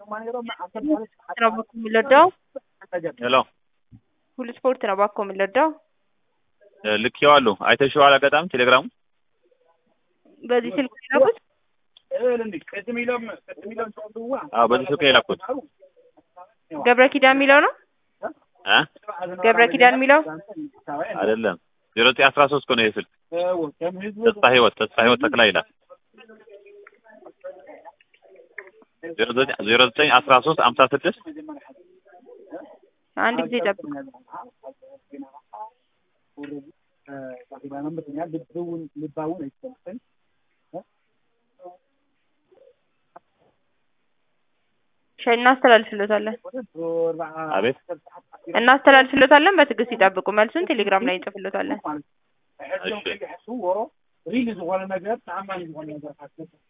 ነው ባኮ የሚለዳው ሄሎ ሁሉ ስፖርት ነው ባኮ የሚለዳው ልኬዋለሁ። አይተሽዋል? አጋጣሚ ቴሌግራሙ በዚህ ስልክ ነው የላኩት። አዎ፣ በዚህ ስልክ ነው የላኩት። ገብረ ኪዳን የሚለው ነው እ ገብረ ኪዳን የሚለው አይደለም ዜሮ ዘጠኝ አስራ ሶስት እኮ ነው ይሄ ስልክ። ተስፋ ህይወት ተስፋ ህይወት ተክላ ይላል። ዜሮ ዘጠኝ ዜሮ ዘጠኝ አስራ ሶስት ሀምሳ ስድስት አንድ ጊዜ ጠብቅ። እሺ እናስተላልፍሎታለን አቤት እናስተላልፍሎታለን። በትዕግስት ይጠብቁ። መልሱን ቴሌግራም ላይ እንጽፍሎታለን። እሺ